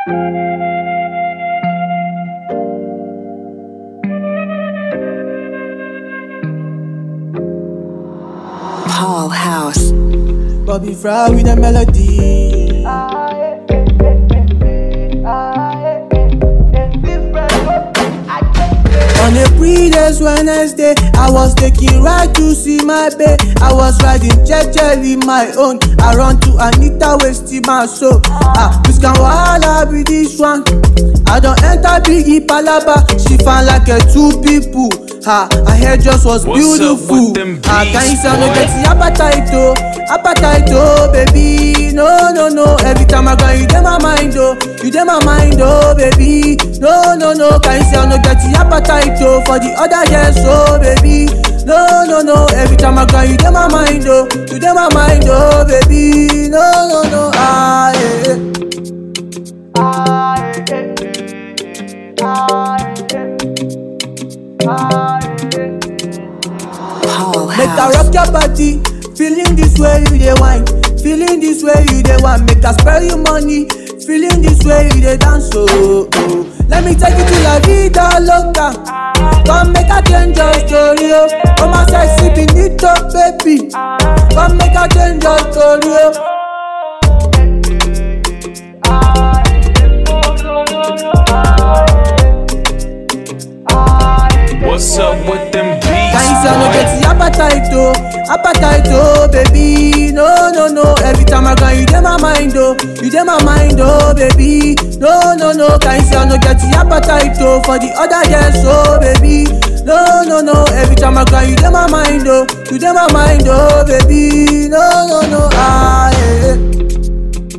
Paul House. Bobby Fry with a melody. On a previous Wednesday, I was taking ride to see my babe. I was riding jejely my own. I run to Anita wasting my soul. Ah, this can wahala be this one. I don't enter Biggie Palaba. She found like a two people. Ha, her hair just was What's up beautiful. with them Ah, beats, can you say I no boy? get the appetite oh, appetite oh, baby. No, no, no. Every time I go, you dey my mind oh, you dey my mind oh, baby. No, no, no. Can you say I no get the appetite oh for the other girls oh, baby. No, no, no. Every time I go, you dey my mind oh, you dey my mind oh, baby. No, no, no. Ah, yeah. Paul Make I House. rock your body, feeling this way you dey wine, feeling this way you dey want. Make I spare you money, feeling this way you dey dance oh. oh. Let me take you to la vida loca, come make I change your story oh. Come and sexy finito baby, come make I change your story oh. What's up with them beats? Can you say I no boy? get the appetite oh, appetite oh, baby. No, no, no. Every time I go, you dey my mind oh, you dey my mind oh, baby. No, no, no. Can you say I no get the appetite oh for the other girls oh, baby. No, no, no. Every time I go, you dey my mind oh, you dey my mind oh, baby. No, no, no. Ah, yeah.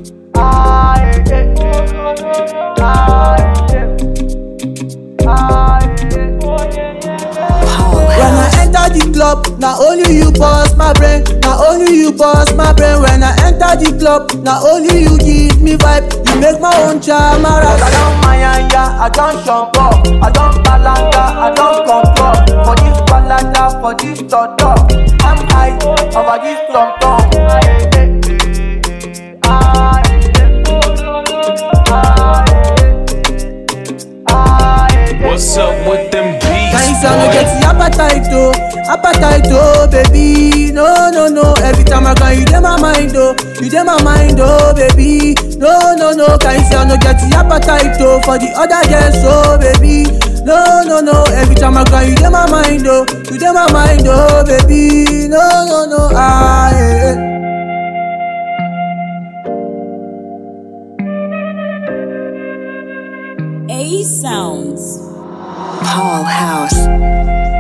Paul When I House. enter the club, now only you boss my brain. Now only you boss my brain. When I enter the club, now only you give me vibe. You make my own chamara. I don mayanya, I don shompo, I don balanga, I don control. For this balanda, for this toto, I'm high over this tom tom. What's up with them beats? Can you say I no boy? get the appetite oh, appetite oh, baby. No, no, no. Every time I go, you dey my mind oh, you dey my mind oh, baby. No, no, no. Can you say I no get the appetite oh for the other girls oh, baby. No, no, no. Every time I go, you dey my mind oh, you dey my mind oh, baby. No, no, no. Ah, yeah. A Sounds. Paul House.